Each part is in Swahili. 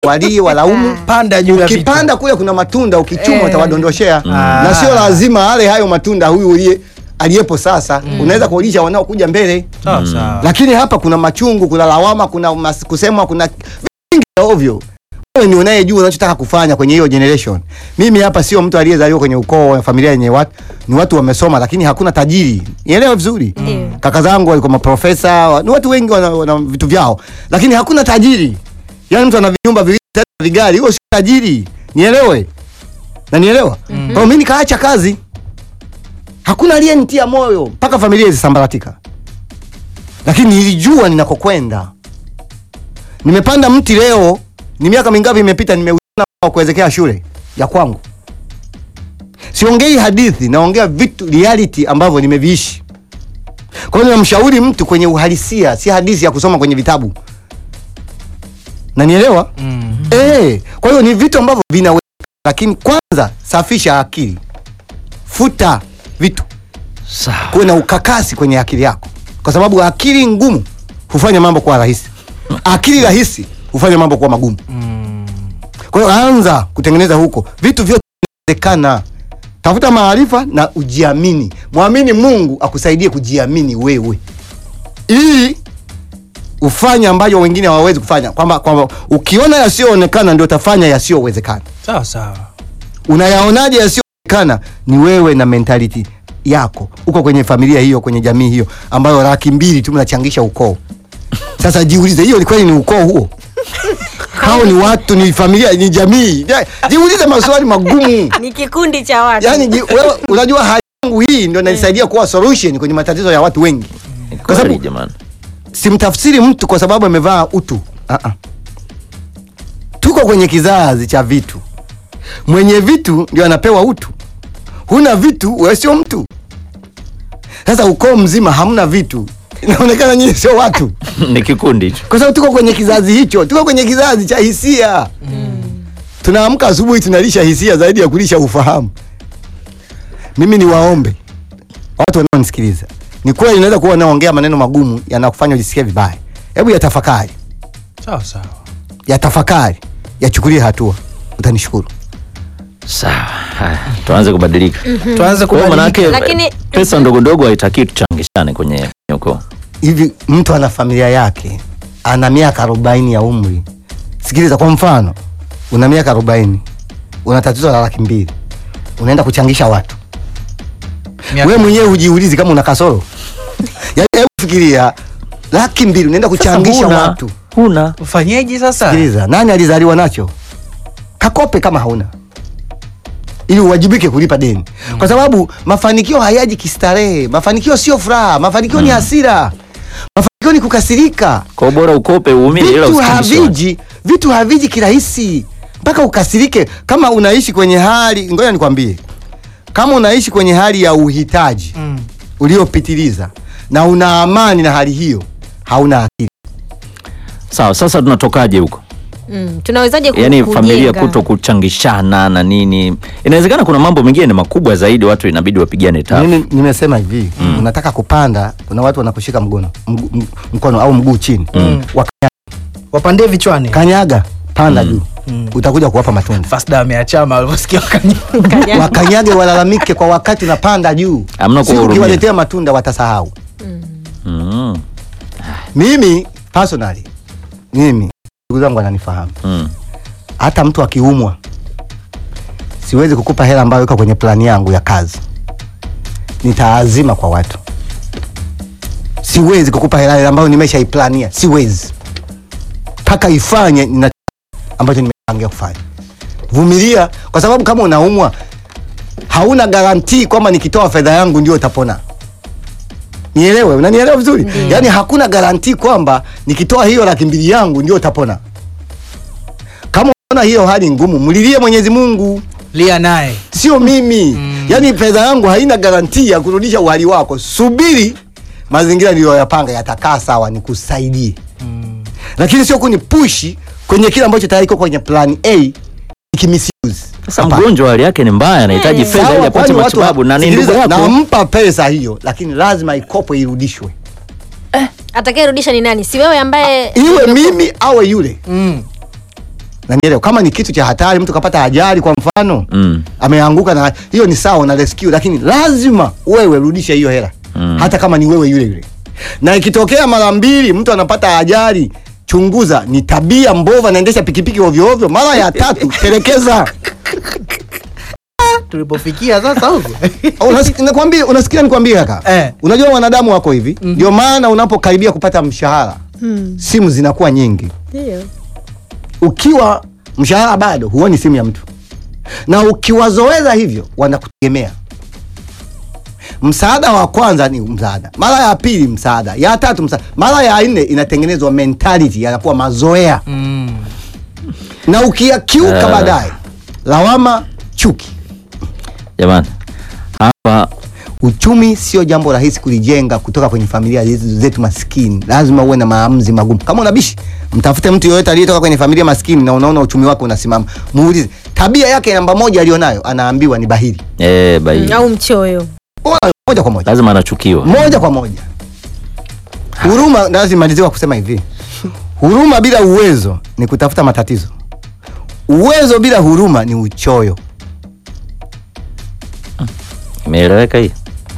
walie walaumu panda juu ya vitu. ukipanda kule kuna matunda ukichuma Eh. utawadondoshea Ah. na sio lazima ale hayo matunda huyu ulie aliyepo sasa unaweza kuulisha wanaokuja mbele Sawa sawa. lakini hapa kuna machungu kuna lawama kuna mas, kusemwa kuna vingi vya ovyo wewe ni unayejua unachotaka kufanya kwenye hiyo generation mimi hapa sio mtu aliyezaliwa kwenye ukoo wa familia yenye watu ni watu wamesoma lakini hakuna tajiri nielewe vizuri Ndio. kaka zangu walikuwa maprofesa wa- ni watu wengi wana, wana vitu vyao lakini hakuna tajiri yaani mtu ana vinyumba viwili tatu na vigari huyo sio tajiri nielewe na nielewa mm-hmm. kwa hiyo mimi nikaacha kazi hakuna aliyenitia moyo mpaka familia ilisambaratika lakini nilijua ninakokwenda nimepanda mti leo ni miaka mingapi imepita nimeuna kuwezekea shule ya kwangu siongei hadithi naongea vitu reality ambavyo nimeviishi kwa hiyo ninamshauri mtu kwenye uhalisia si hadithi ya kusoma kwenye vitabu nanielewa Mm. Eh, kwa hiyo ni vitu ambavyo vinaweza, lakini kwanza safisha akili, futa vitu, Sawa. kuwe na ukakasi kwenye akili yako, kwa sababu akili ngumu hufanya mambo kuwa rahisi, akili rahisi hufanya mambo kuwa magumu. Kwa hiyo anza kutengeneza huko, vitu vyote vinawezekana. Tafuta maarifa na ujiamini, mwamini Mungu akusaidie kujiamini wewe, ili ufanye ambayo wengine hawawezi kufanya, kwamba kwamba ukiona yasiyoonekana ndio utafanya yasiyowezekana. Sawa sawa. Unayaonaje yasiyoonekana? Ni wewe na mentality yako, uko kwenye familia hiyo, kwenye jamii hiyo ambayo laki mbili tu mnachangisha ukoo. Sasa jiulize, hiyo ni kweli ni ukoo huo? Hao ni watu, ni familia, ni jamii? Ja- Jiulize maswali magumu. Ni kikundi cha watu. Yani ji, wewe, unajua hali yangu hii ndio inanisaidia kuwa solution kwenye matatizo ya watu wengi. Ni Kwa kweli sababu jamani. simtafsiri mtu kwa sababu amevaa utu. Uh-uh. Tuko kwenye kizazi cha vitu. Mwenye vitu ndio anapewa utu. Huna vitu, wewe sio mtu. Sasa ukoo mzima hamna vitu, inaonekana nyinyi sio watu, Ni kikundi hicho. kwa sababu tuko kwenye kizazi hicho, tuko kwenye kizazi cha hisia. Tunaamka asubuhi tunalisha hisia zaidi ya kulisha ufahamu. Mimi ni waombe watu wanaonisikiliza, ni kweli naweza kuwa naongea maneno magumu yanakufanya ujisikie vibaya. Hebu yatafakari, Sawa sawa. yatafakari, yachukulie hatua, utanishukuru. Sawa. Haya, tuanze kubadilika. Tuanze Kwa hiyo kubadilika. manake Lakini- pesa ndogo ndogo haitaki tuchangishane kwenye kwenye ukoo. Hivi mtu ana familia yake, ana miaka arobaini ya umri. Sikiliza, kwa mfano, una miaka arobaini, una tatizo la laki mbili, unaenda kuchangisha watu Miaka- wewe mwenyewe hujiulizi kama una kasoro yaani hebu fikiria laki mbili unaenda kuchangisha huna, watu Huna. Ufanyeje sasa? sikiliza nani alizaliwa nacho kakope kama hauna ili uwajibike kulipa deni kwa sababu mafanikio hayaji kistarehe mafanikio sio furaha mafanikio ni hasira mafanikio ni kukasirika Kwa hiyo bora ukope uumie ila vitu usichangishe. haviji vitu haviji kirahisi mpaka ukasirike kama unaishi kwenye hali ngoja nikwambie kama unaishi kwenye hali ya uhitaji Mm. uliopitiliza na una amani na hali hiyo hauna akili Sawa, sasa tunatokaje huko? Mm, tunawezaje ku- Yaani familia kujenga? kuto kuchangishana na nini. Inawezekana kuna mambo mengine makubwa zaidi watu inabidi wapigane tafu. mimi nimesema hivi unataka kupanda kuna watu wanakushika mgono mgu, m- mkono au mguu chini Mm. Wapande vichwani. wakanyaga panda juu utakuja kuwapa matunda Fasda ameachama alivyosikia wakanya. Kanya- wakanyage walalamike kwa wakati unapanda juu Hamna Si kuwahurumia. ukiwaletea matunda watasahau Mm. mimi personally mimi ndugu zangu wananifahamu Mm. hata mtu akiumwa siwezi kukupa hela ambayo iko kwenye plani yangu ya kazi nitaazima kwa watu siwezi kukupa hela ambayo nimeshaiplania siwezi mpaka ifanye nina ambacho nimepangia kufanya vumilia kwa sababu kama unaumwa hauna garantii kwamba nikitoa fedha yangu ndio utapona nielewe unanielewa vizuri yaani hakuna garantii kwamba nikitoa hiyo laki mbili yangu ndio utapona kama unaona hiyo hali ngumu mlilie mwenyezi mungu Lia naye. sio mimi yaani fedha yangu haina garantii ya kurudisha uhali wako subiri mazingira niliyoyapanga yatakaa sawa nikusaidie lakini sio kunipushi kwenye kile ambacho tayari iko kwenye plan a ikimisuse Sasa mgonjwa hali yake ni mbaya, anahitaji fedha ili Sawa, apate kwani watu matibabu na ni sikiliza, ndugu yako. nampa pesa hiyo lakini lazima ikopo irudishwe atakayerudisha ni nani si wewe ambaye iwe mimi awe yule Mm. Nanielewa, kama ni kitu cha hatari, mtu kapata ajali kwa mfano Mm. ameanguka na hiyo ni sawa na rescue, lakini lazima wewe rudisha hiyo hela Mm. hata kama ni wewe yule yule. Na ikitokea mara mbili mtu anapata ajali, chunguza ni tabia mbovu, anaendesha pikipiki ovyo ovyo. Mara ya tatu telekeza. tulipofikia sasa huko Unasikia nakwambia, unasikia nikwambie kaka Eh. unajua wanadamu wako hivi ndio maana unapokaribia kupata mshahara Mm. simu zinakuwa nyingi. Ndio. Ukiwa mshahara bado huoni simu ya mtu, na ukiwazoeza hivyo wanakutegemea. Msaada wa kwanza ni msaada, mara ya pili msaada, ya tatu msaada, mara ya nne inatengenezwa mentality, yanakuwa mazoea, mm. na ukiyakiuka Eh. baadaye lawama, chuki. Jamani, hapa Uchumi sio jambo rahisi kulijenga kutoka kwenye familia hizi zetu maskini. Lazima uwe na maamuzi magumu. Kama unabishi, mtafute mtu yoyote aliyetoka kwenye familia maskini na unaona uchumi wake unasimama, muulize tabia yake namba moja alionayo, anaambiwa ni bahili. eh, bai Mm, Au mchoyo. Ona, Moja kwa moja, lazima anachukiwa. moja kwa moja. Huruma, lazima maliziwa kusema hivi, huruma bila uwezo ni kutafuta matatizo. Uwezo bila huruma ni uchoyo. Imeeleweka hii?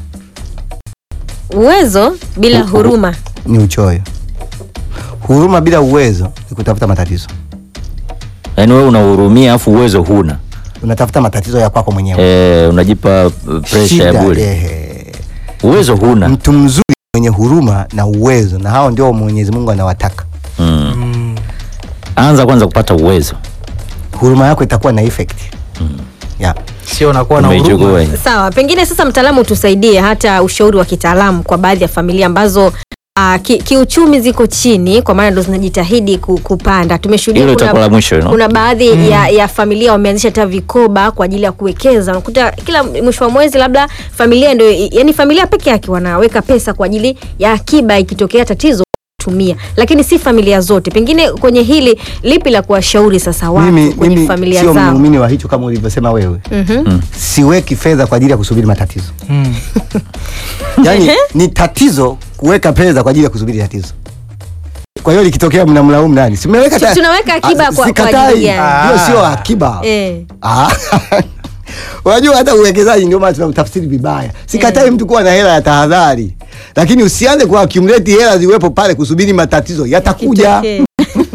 Uwezo bila Hu- hu- huruma. Ni uchoyo. Huruma bila uwezo ni kutafuta matatizo. Yaani wewe unahurumia afu uwezo huna. Unatafuta matatizo ya kwako mwenyewe. Eh, unajipa uh, pressure ya Shida, bure. ehe. Uwezo huna. Mtu mzuri mwenye huruma na uwezo, na hao ndio Mwenyezi Mungu anawataka. Mm. Mm. Anza kwanza kupata uwezo. Huruma yako itakuwa na effect. Yeah. sio unakuwa na Umeichukua huruma hii. Sawa, pengine sasa mtaalamu tusaidie hata ushauri wa kitaalamu kwa baadhi ya familia ambazo uh, ki, kiuchumi ziko chini kwa maana ndo zinajitahidi ku, kupanda. Tumeshuhudia Hilo kuna, itakuwa la mwisho, you know? kuna baadhi ya, ya familia wameanzisha hata vikoba kwa ajili ya kuwekeza. Unakuta kila mwisho wa mwezi labda familia ndio, yani familia peke yake wanaweka pesa kwa ajili ya akiba, ikitokea tatizo tumia, lakini si familia zote. Pengine kwenye hili lipi la kuwashauri sasa watu Mimi, kwenye mimi familia sio zao? muumini wa hicho kama ulivyosema wewe. Mhm. Siweki fedha kwa ajili ya kusubiri matatizo. Mm. Yaani ni tatizo kuweka fedha kwa ajili ya kusubiri tatizo. Kwa hiyo likitokea mnamlaumu nani? Si mmeweka Tu- ta- tunaweka akiba Ah, kwa- kwa sikatai. ajili gani? Hiyo sio akiba. Eh. Ah. Unajua hata uwekezaji ndio maana tunautafsiri vibaya. Sikatai mtu kuwa na hela ya tahadhari, lakini usianze ku accumulate hela ziwepo pale kusubiri matatizo yatakuja. Kitokee.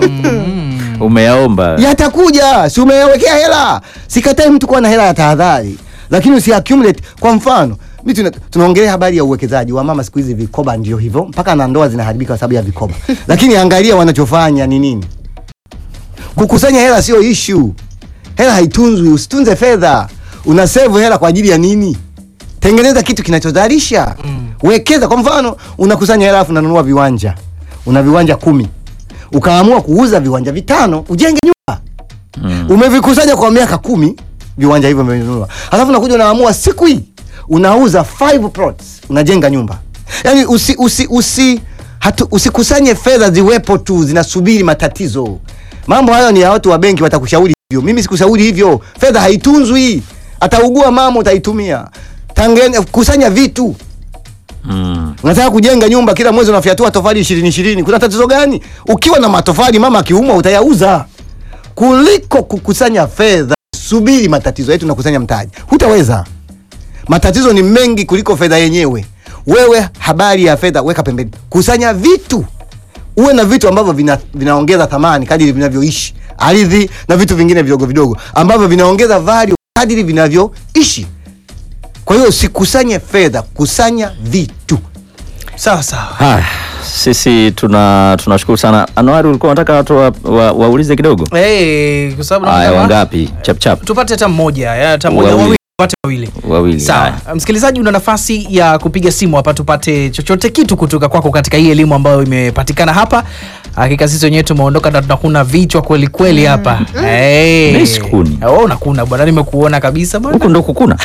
Umeyaomba. Yatakuja, si umewekea hela. Sikatai mtu kuwa na hela ya tahadhari, lakini usi accumulate. Kwa mfano mimi tuna, tunaongelea habari ya uwekezaji wa mama, siku hizi vikoba ndio hivyo, mpaka na ndoa zinaharibika kwa sababu ya vikoba. Lakini angalia wanachofanya ni nini. Kukusanya hela sio issue. Hela haitunzwi, usitunze fedha. Una save hela kwa ajili ya nini? Tengeneza kitu kinachozalisha. Wekeza. Kwa mfano, unakusanya hela afu unanunua viwanja, una viwanja kumi, ukaamua kuuza viwanja vitano ujenge nyumba Mm. umevikusanya kwa miaka kumi viwanja hivyo umevinunua, halafu unakuja unaamua siku hii unauza five plots unajenga nyumba. Yani usi, usi, usi, hatu, usikusanye fedha ziwepo tu zinasubiri matatizo. Mambo hayo ni ya watu wa benki watakushauri hivyo. Mimi sikushauri hivyo. Fedha haitunzwi, ataugua mama, utaitumia. Tangene, kusanya vitu Mm. Unataka kujenga nyumba kila mwezi unafyatua tofali ishirini ishirini, kuna tatizo gani? Ukiwa na matofali mama akiumwa utayauza, kuliko kukusanya fedha. Subiri matatizo yetu, nakusanya mtaji, hutaweza. Matatizo ni mengi kuliko fedha yenyewe. Wewe habari ya fedha weka pembeni, kusanya vitu, uwe na vitu ambavyo vina, vinaongeza thamani kadiri vinavyoishi, ardhi na vitu vingine vidogo vidogo ambavyo vinaongeza value kadiri vinavyoishi. Kwa hiyo usikusanye fedha, kusanya vitu. sawa sawa Haya, sisi tuna tunashukuru sana. Anuari, ulikuwa unataka watu wa, wa, waulize kidogo? Eh, kwa sababu Haya, naona- wangapi? Chap chap. tupate hata mmoja ya, hata mmoja Wawili. wawili tupate wawili Wawili. sawa haya. msikilizaji una nafasi ya kupiga simu hapa tupate chochote kitu kutoka kwako katika hii elimu ambayo imepatikana hapa hakika sisi wenyewe tumeondoka na tunakuna vichwa kweli kweli hapa Eh. Mimi sikuni. Oh, unakuna bwana nimekuona kabisa bwana Huku ndo kukuna.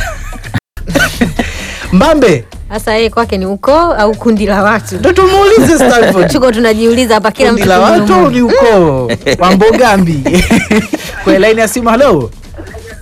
mbambe Sasa yeye kwake ni ukoo au kundi la watu? ndo tumuulize Stanford. Tuko tunajiuliza hapa kila kundi mtu la watu kimunumunu. au ni ukoo wa mbogambi kwa laini ya simu halo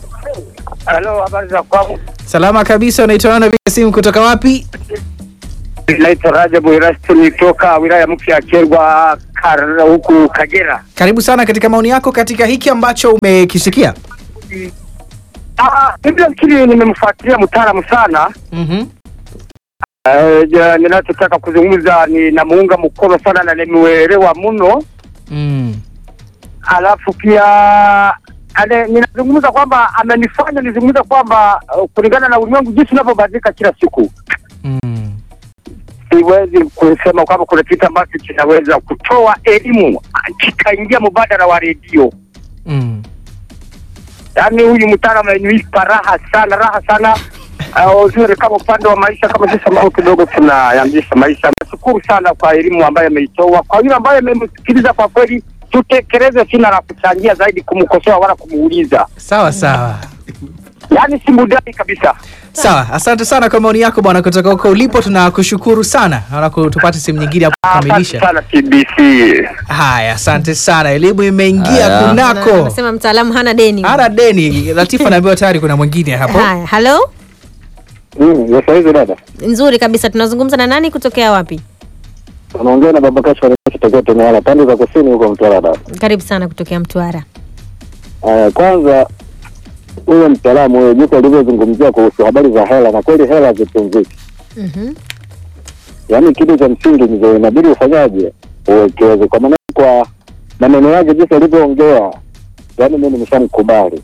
Halo, habari za kwangu? salama kabisa unaitwa nani napiga simu kutoka wapi Naitwa Rajabu Irastuni toka wilaya mpya ya Kyerwa Kar- huku Kagera. Karibu sana katika maoni yako katika hiki ambacho umekisikia. Ah, mimi nafikiri nimemfuatilia mtaalamu sana. Mhm. Eh, ja, ninachotaka kuzungumza ni namuunga mkono sana na nimeelewa mno, Mm. alafu pia ane, ninazungumza kwamba amenifanya nizungumza kwamba uh, kulingana na ulimwengu jinsi unavyobadilika kila siku Mm. siwezi kusema kwamba kuna kitu ambacho kinaweza kutoa elimu kikaingia mubadala wa redio. Mm. Yaani huyu mtaalamu amenipa raha sana, raha sana uh, uzuri kama upande wa maisha, kama sisi ambao kidogo tunayambisha maisha. Nashukuru sana kwa elimu ambayo ameitoa. Kwa yule ambaye amemsikiliza, kwa kweli tutekeleze, sina la kuchangia zaidi kumkosoa wala kumuuliza, Sawa sawa. yaani simudai kabisa. Sawa, asante sana kwa maoni yako bwana, kutoka huko ulipo tunakushukuru sana. Naona tupate simu nyingine hapo Asante kukamilisha. sana TBC. Haya, asante sana. Elimu imeingia Haya. kunako. Anasema mtaalamu hana deni. Ana deni. Latifa anaambiwa tayari kuna mwingine hapo. Haya, halo, Mm, hizo dada. nzuri kabisa. Tunazungumza na nani kutokea wapi? Unaongea na baba Kasha kitokea Temala pande za kusini huko Mtwara dada. Karibu sana kutokea Mtwara. Uh, kwanza huyo mtaalamu huyo jinsi alivyozungumzia kuhusu habari za hela, na kweli hela hazitunziki. Mhm. Yaani kitu cha msingi ni inabidi ufanyaje, uwekeze. Kwa maana kwa maneno yake jinsi alivyoongea, yaani mimi nimeshamkubali.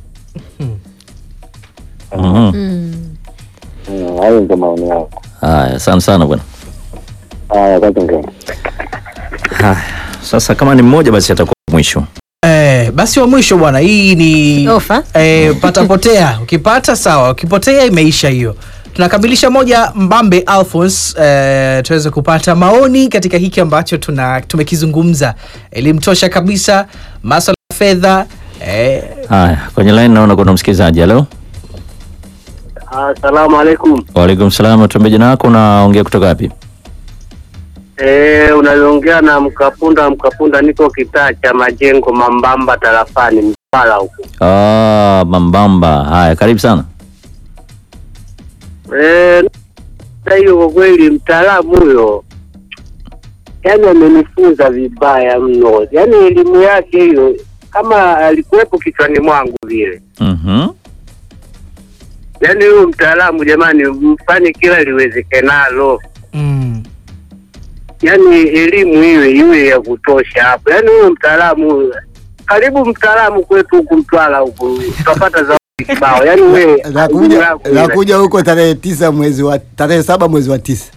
Mhm. Mm. Mm, Hayo ndio maoni yako. Haya, asante sana bwana. Haya, kwanza ngeni. Haya, sasa kama ni mmoja basi atakuwa mwisho. Eh, basi wa mwisho bwana, hii ni Ofa. eh, patapotea. Ukipata sawa, ukipotea imeisha hiyo. Tunakamilisha moja Mbambe Alphonse, eh, tuweze kupata maoni katika hiki ambacho tuna tumekizungumza. Elimu tosha kabisa, masuala ya fedha eh, Haya, kwenye line naona kuna msikilizaji. Halo, Asalamu alaikum. waalaikum salam. Tuambie jina lako, unaongea kutoka wapi? Eh, unaongea na Mkapunda. Mkapunda, niko kitaa cha majengo Mambamba tarafani Mpala huko. Ah, Mambamba. Haya, karibu sana. Eh, na hiyo kwa kweli mtaalamu huyo yani amenifunza vibaya mno, yani elimu yake hiyo kama alikuwepo kichwani mwangu vile. Mhm. Yani huyo mtaalamu jamani, mfanye kila liwezekanalo, mm, yani elimu iwe iwe ya kutosha hapo. Yani huyo mtaalamu huyo, karibu mtaalamu kwetu huku Mtwara huku tutapata zawadi kibao. Yani wewe nakuja nakuja huko tarehe tisa mwezi wa tarehe saba mwezi wa tisa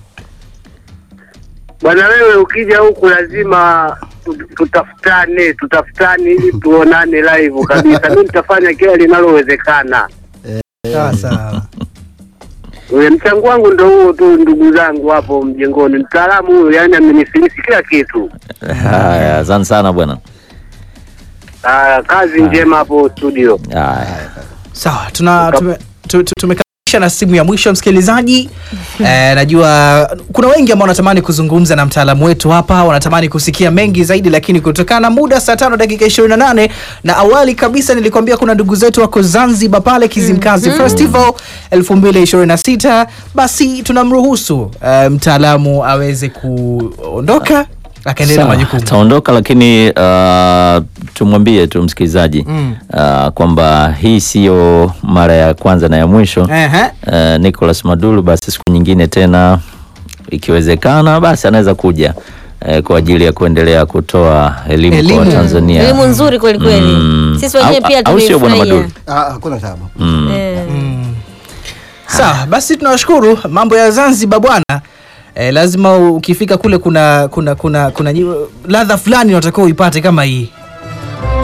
Bwana wewe ukija huku lazima tu- tutafutane, tutafutane ili tuonane live kabisa. Mimi nitafanya kila linalowezekana. sawa sawa. Ule mchango wangu ndo huo tu, ndugu zangu hapo mjengoni. Mtaalamu huyo yani amenifilisi kila kitu. Haya, asante sana bwana. Ah, kazi njema hapo studio. Haya. Sawa, tuna tume, tu- tu- tumekamilisha na simu ya mwisho msikilizaji. Eh, najua kuna wengi ambao wanatamani kuzungumza na mtaalamu wetu hapa, wanatamani kusikia mengi zaidi, lakini kutokana na muda, saa tano dakika 28 na awali kabisa nilikwambia kuna ndugu zetu wako Zanzibar pale Kizimkazi Festival 2026 basi tunamruhusu eh, mtaalamu aweze kuondoka akaendelea na Sawa, majukumu. Ataondoka lakini uh, tumwambie tu msikilizaji Mm. uh, kwamba hii siyo mara ya kwanza na ya mwisho. Ehe. Uh, Nicholas Madulu basi siku nyingine tena ikiwezekana basi anaweza kuja uh, kwa ajili ya kuendelea kutoa elimu, Elimu. kwa Watanzania. Elimu nzuri kweli kweli. Mm. Sisi wenyewe Au- pia au sio bwana tumeifurahia. Madulu? Ah, hakuna tabu Mm. Eh. Sawa, basi tunawashukuru. Mambo ya Zanzibar bwana, eh, lazima ukifika kule kuna kuna kuna kuna nyi- ladha fulani unatakiwa uipate kama hii